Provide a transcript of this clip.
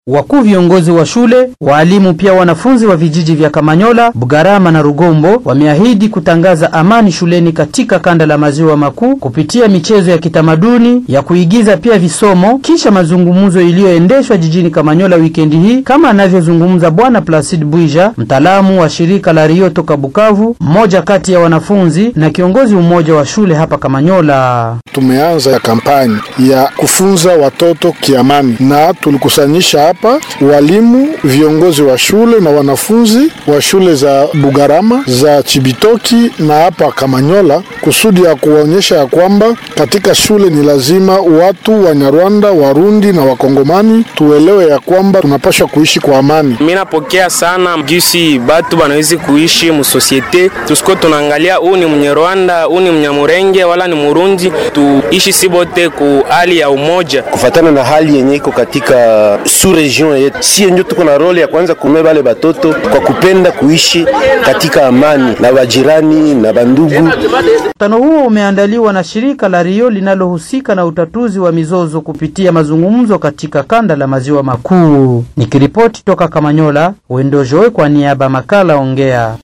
Wakuu viongozi wa shule, waalimu, pia wanafunzi wa vijiji vya Kamanyola, Bugarama na Rugombo wameahidi kutangaza amani shuleni katika kanda la maziwa makuu kupitia michezo ya kitamaduni ya kuigiza, pia visomo, kisha mazungumzo iliyoendeshwa jijini Kamanyola wikendi hii, kama anavyozungumza Bwana Placide Bwija, mtaalamu wa shirika la Rio toka Bukavu, mmoja kati ya wanafunzi na kiongozi mmoja wa shule hapa Kamanyola. Tumeanza kampani ya kufunza watoto kiamani na tulikusanyisha hapa walimu, viongozi wa shule na wanafunzi wa shule za Bugarama, za Chibitoki na hapa Kamanyola, kusudi ya kuwaonyesha ya kwamba katika shule ni lazima watu Wanyarwanda, Warundi na Wakongomani tuelewe ya kwamba tunapaswa kuishi kwa amani. Mimi napokea sana gisi batu banawezi kuishi musosiete, tusiko tunaangalia huu ni Mnyarwanda, huu ni Mnyamurenge wala ni Murundi, tuishi si bote ku hali ya umoja, kufatana na hali yenye iko katika su region yetu. Si ndio tuko na role ya kwanza kume bale batoto kwa kupenda kuishi katika amani na wajirani na bandugu. Mkutano huo umeandaliwa na shirika la Rio linalohusika na utatuzi wa mizozo kupitia mazungumzo katika kanda la maziwa makuu. Nikiripoti toka Kamanyola, Wendo Joe kwa niaba makala Ongea.